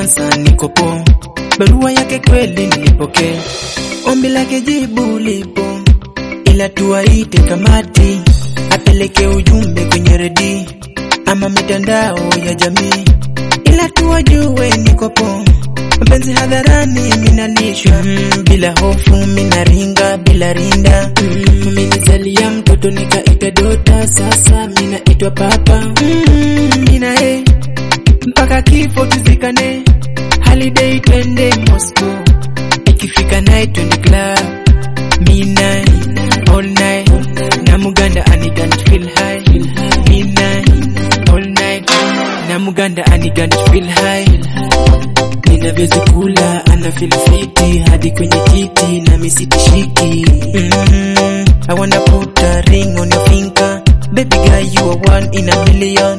kansa niko poa. Barua yake kweli nilipokea, ombi lake jibu lipo, ila tuwaite kamati apeleke ujumbe kwenye redio ama mitandao ya jamii, ila tuwajue niko poa. Mapenzi hadharani minalishwa mm, bila hofu minaringa bila rinda mm, minizalia mtoto nikaita dota, sasa minaitwa papa mm, mina eh, mpaka kifo tuzikane, holiday twende Moscow, ikifika night twende club midnight all night, na Muganda aniganda feel high midnight all night, na Muganda aniganda feel high ninavyozikula ana feel fiti hadi kwenye titi na misitishiki mm, I wanna put a ring on your finger baby girl you are one in a million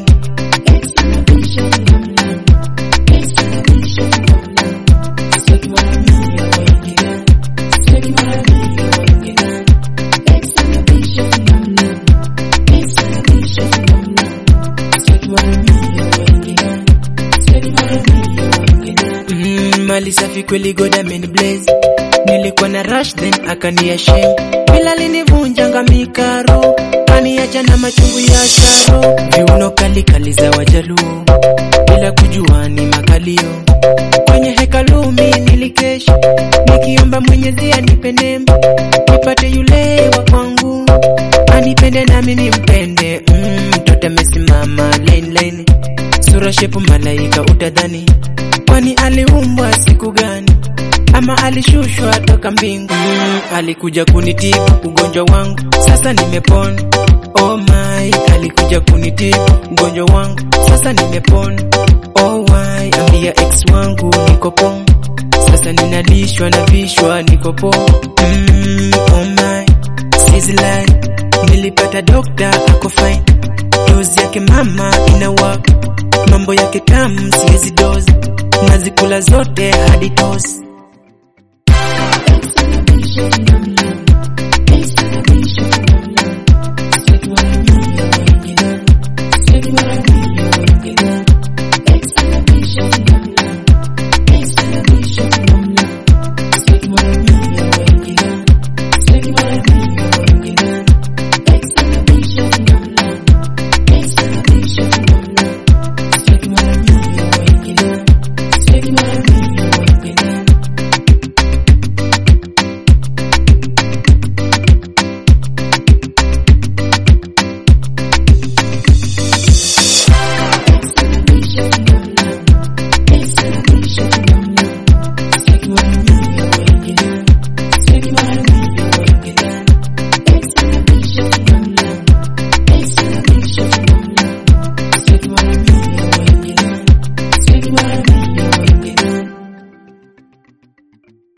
Mm, mali safi kweli God amen blaze nilikuwa na rush then akania shame bila linivunjanga mikaro kaniacha na machungu ya sharo viuno kali kali za wajaluo bila kujua ni makalio kwenye hekalumi nilikesha nikiomba mwenyezi anipe neema nipate yule wa kwangu anipende nami nimpende mm, mtoto amesimama line line sura shepu malaika utadhani kwani aliumbwa siku gani ama alishushwa toka mbingu mm, alikuja kunitibu ugonjwa wangu sasa nimepona oh my alikuja kunitibu ugonjwa wangu sasa nimepona oh why ambia ex wangu niko poa sasa ninalishwa na vishwa niko poa mm, oh my sizzline nilipata dokta ako fine dozi yake mama inawaka mambo yake tamu siwezi dozi nazikula zote hadi tosi Extra vision, yum, yum.